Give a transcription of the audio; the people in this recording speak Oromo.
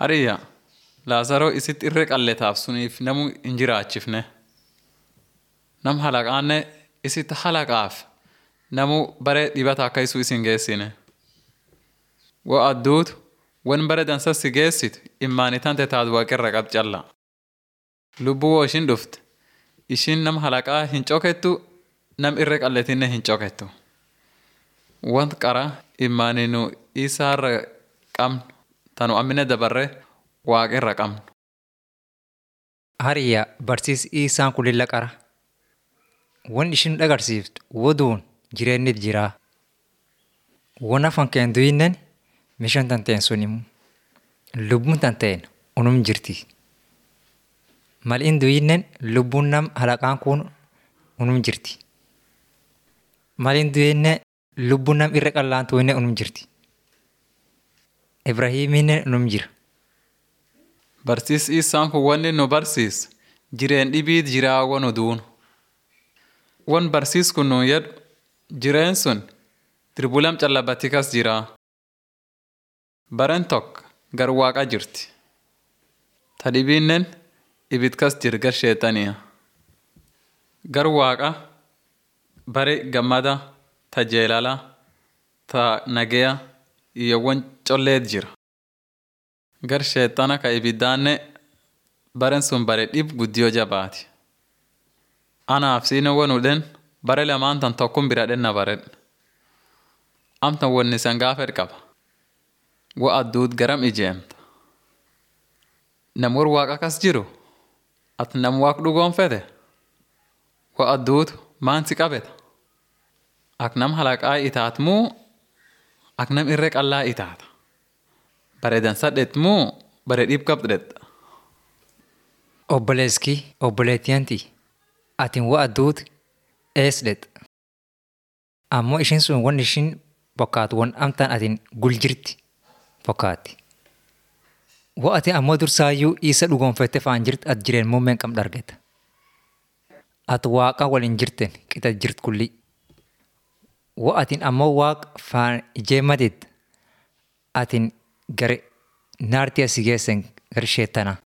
Hariyya Laazaroo isitti irree qalleetaaf suniif namu hin jiraachifne. Nam halaqaanne isitti halaqaaf namu bare dhibata akka isu isin geessine. Wo adduutu wan bare dansa si geessitu immaanitante taatu waaqirra qab calla. Lubbuu woo ishin dhufte ishin nam halaqaa hin cokettu nam irree qalleetinne hin cokettu. Want qara immaaninu isaarra qabnu tanu ammine dabarre waaqirra qabnu. Hariyya barsiis isaan kun lilla qara. Wan ishin dhagarsiiftu woduun jireennit jiraa. Wan afan keen duyinnen mishan tanteen sunimu. Lubbuun tanteen unum jirti. Mal in duyinnen lubbuun nam halaqaan kun unum jirti. Mal in duyinne lubbuun nam irra qallaan tuyinne unum jirti. Ibrahiiminne unum jira. Barsiis isaan kun wanni nu barsiis jireen dhibiit jiraa wanu duunu. Wan barsiis kun nuun jedhu jireen sun dirbulam callabatti kas jiraa. Baren tokko gar waaqa jirti. Ta dhibiinnen ibid kas jir gar sheexaniya. Gar waaqa bare gammada ta jeelala ta nageya iyo wan colleet jira. Gar sheexana ka ibiddaanne baren sun bare dhib guddiyo jabaati. Anaaf siine wanudhen bare lamaan tan tokkum bira dhenna baredhe. Amtan wanni san gaafet qaba. Wo adduut garam ijeemta. Nam war waaqa kas jiru ati nam waaq dhugoonfete wo adduutu maan si qabeta. Ak nam halaqaa itaat muu ak nam irree qallaa itaata. Bare dansa dhet muu bare dhib qabdhedha. Obboleeskii obboleettiyanti atin wa adduut ees dhet. Ammoo ishin sun wan ishin bokkaatu wan amtaan atin gul jirti bokkaatti. Wo ati ammoo dursaayyuu isa dhugoonfette faan jirt at jireen muummeen qam dhargeta. Ati waaqa waliin jirten qixa jirt kulli. Wo atin ammoo waaq faan ijeemmatit atin gare naartii asi geessen gar sheettana.